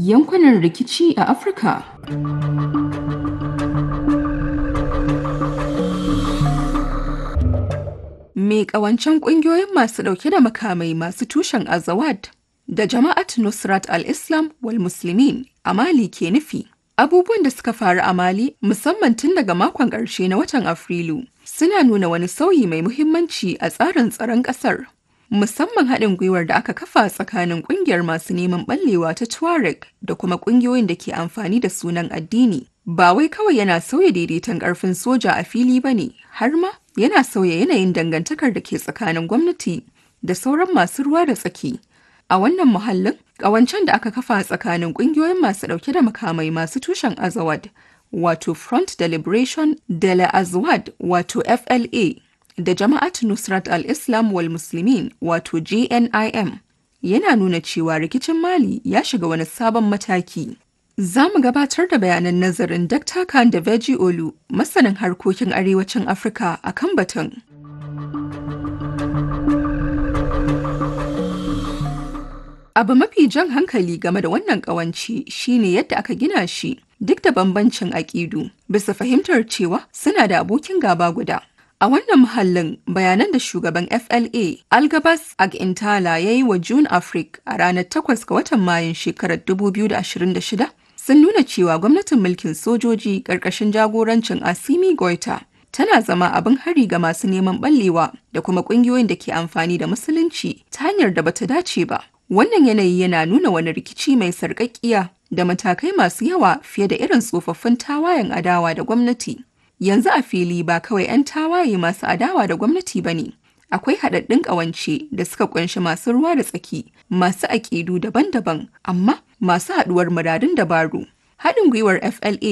yankunan rikici a Afirka. Me ƙawancen ƙungiyoyin masu ɗauke da makamai masu tushen Azawad da Jama'at Nusrat al-Islam wal Muslimin a Mali ke nufi. Abubuwan da suka faru a Mali musamman tun daga makon ƙarshe na watan Afrilu suna nuna wani sauyi mai muhimmanci a tsarin tsaron ƙasar. Musamman haɗin gwiwar da aka kafa tsakanin ƙungiyar masu neman ɓallewa ta Tuareg da kuma ƙungiyoyin da ke amfani da sunan addini. Ba wai kawai yana sauya daidaiton ƙarfin soja a fili ba ne, har ma yana sauya yanayin dangantakar da ke tsakanin gwamnati da sauran masu ruwa da tsaki. A wannan muhallin, ƙawancen da aka kafa tsakanin ƙungiyoyin masu ɗauke da makamai masu tushen Azawad, wato Front de Liberation de la Azawad, wato FLA, da Jama'at Nusrat al-Islam wal Muslimin, wato JNIM, yana nuna cewa rikicin Mali ya shiga wani sabon mataki. Za mu gabatar da bayanan nazarin Dr. Khan da Veji Olu, masanin harkokin arewacin Afirka a kan batun. Abu mafi jan hankali game da wannan ƙawance shine yadda aka gina shi duk da bambancin aƙidu bisa fahimtar cewa suna da abokin gaba guda. A wannan muhallin bayanan da shugaban FLA Algabas Agintala ya yi wa June Africa a ranar 8 ga watan Mayun shekarar 2026 sun nuna cewa gwamnatin mulkin sojoji ƙarƙashin jagorancin Asimi Goita tana zama abin hari ga masu neman ɓallewa da kuma ƙungiyoyin da ke amfani da musulunci ta hanyar da bata dace ba. Wannan yanayi yana nuna wani rikici mai sarƙaƙƙiya da matakai masu yawa fiye da irin tsofaffin tawayen adawa da gwamnati. Yanzu a fili ba kawai 'yan tawaye masu adawa da gwamnati ba ne. Akwai haɗaɗɗun ƙawance da suka ƙunshi masu ruwa da tsaki, masu aƙidu daban-daban, amma masu haɗuwar muradun dabaru. Haɗin gwiwar FLA